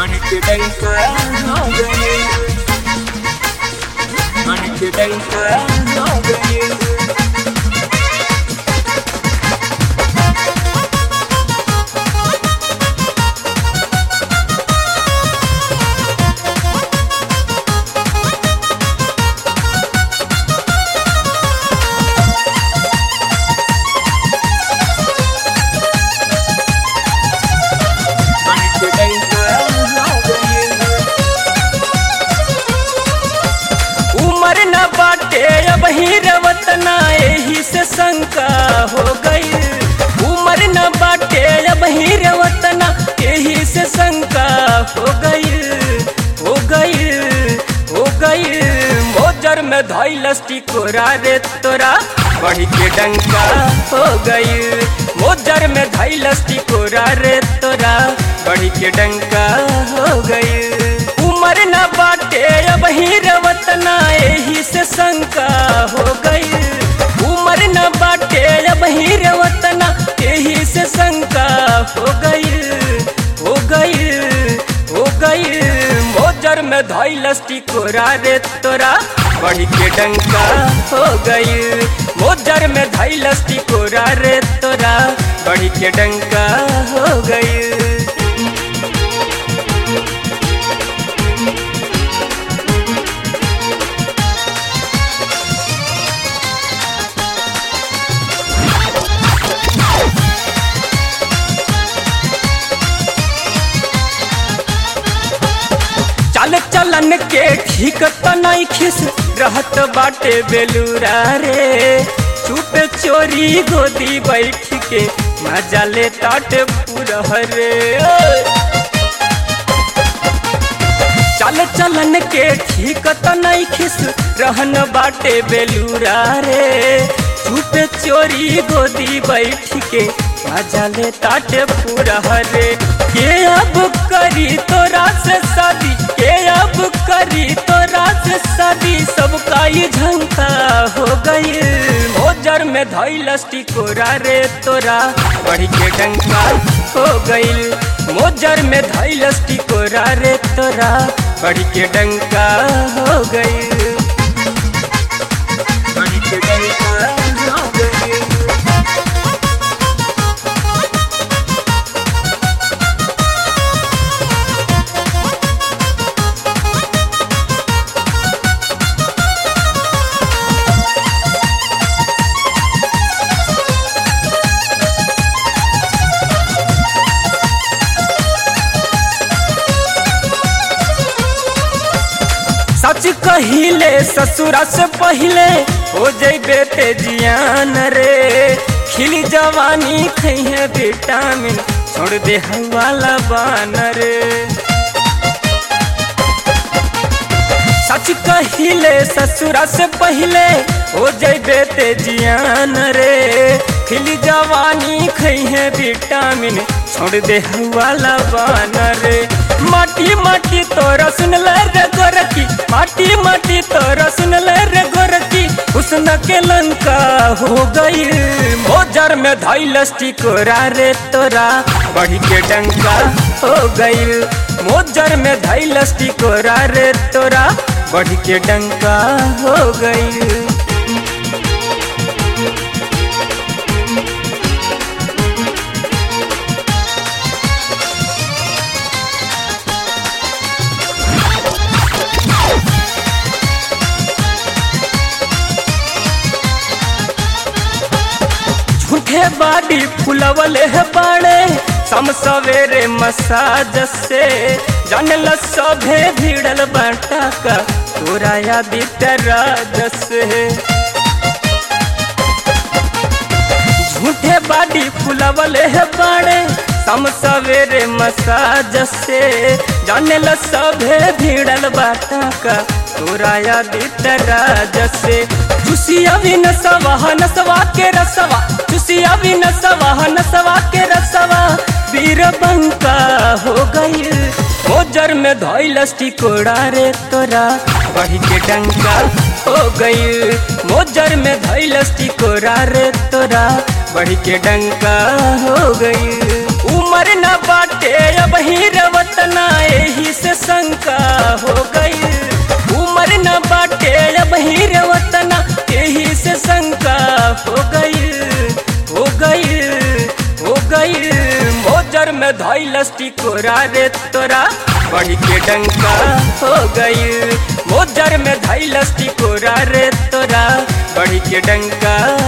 मन के डंका हो गए मन के डंका हो गए मन के डंका हो गए उमर न बाटे अब ही रवतना एही से शंका हो गई उमर न बाटे अब ही रवतना एही से शंका हो गई हो गई हो गई मोजर में धैलस टिकोरा रे तोरा बढ़ी के डंका हो गई मोजर में धैलस टिकोरा रे तोरा बढ़ी के डंका हो गई उमर न बाटे अब ही रवतना एही से शंका हो गई उमर न बाटे अब ही रवतना एही से शंका हो गई हो गई हो गई मोजर में धैलस टिकोरा रे तोरा बढ़ी के डंका हो गई मोजर में धैलस टिकोरा रे तोरा बढ़ी के डंका हो गई चल चलन के ठीक त नहीं खिस रहत बाटे बेलूरा रे चुप चोरी गोदी बैठ के मजा ले ताटे पूरा रे चल चलन के ठीक त नहीं खिस रहन बाटे बेलूरा रे चुप चोरी गोदी बैठ के मजा ले ताटे पूरा रे के अब करी तोरा से शादी के अब करी तोरा से शादी सबका ये झंका हो गई मोजर में धैलस टिकोरा रे तोरा बढ़ी के डंका हो गई मोजर में धैलस टिकोरा रे तोरा बढ़ी के डंका हो गई मन के डंका हो गए सच कहिले ससुरा से पहले हो जैबे ते जियान रे खिली जवानी खैहे विटामिन छोड़ दे वाला बान रे सच कहिले ससुरा से पहले हो जैबे ते जियान रे खिली जवानी खैहे विटामिन छोड़ दे वाला बान रे माटी माटी तोरा सुनल रे गोरकी माटी माटी तोरा सुनल रे गोरकी हुस्न के लंका हो गई मोजर में धैलस टिकोरा रे तोरा बढ़ी के डंका हो गई मोजर में धैलस टिकोरा रे तोरा बढ़ी के डंका हो गई झूठे बाड़ी फुलवले है बाड़े सम सवेरे मसाज से जानल सभे भिड़ल बाटा का तोरा यादित राज से झूठे बाड़ी फुलवले है बाड़े सम सवेरे मसाज से जानल सभे भिड़ल बाटा का तोरा यादित राज से चुसिया भी नसवा नसवा के रसवा चुसिया भी नसवा नसवा के रसवा वीर बंका हो गई मोजर में धैलस टिकोड़ा रे तोरा बढ़ी के डंका हो गई मोजर में धैलस टिकोड़ा रे तोरा बढ़ी के डंका हो गई उमर न बाटे अब ही रवतना एही मोजर में धैलस टिकोरा रे तोरा बढ़ी के डंका हो गई मोजर में धैलस टिकोरा रे तोरा बढ़ी के डंका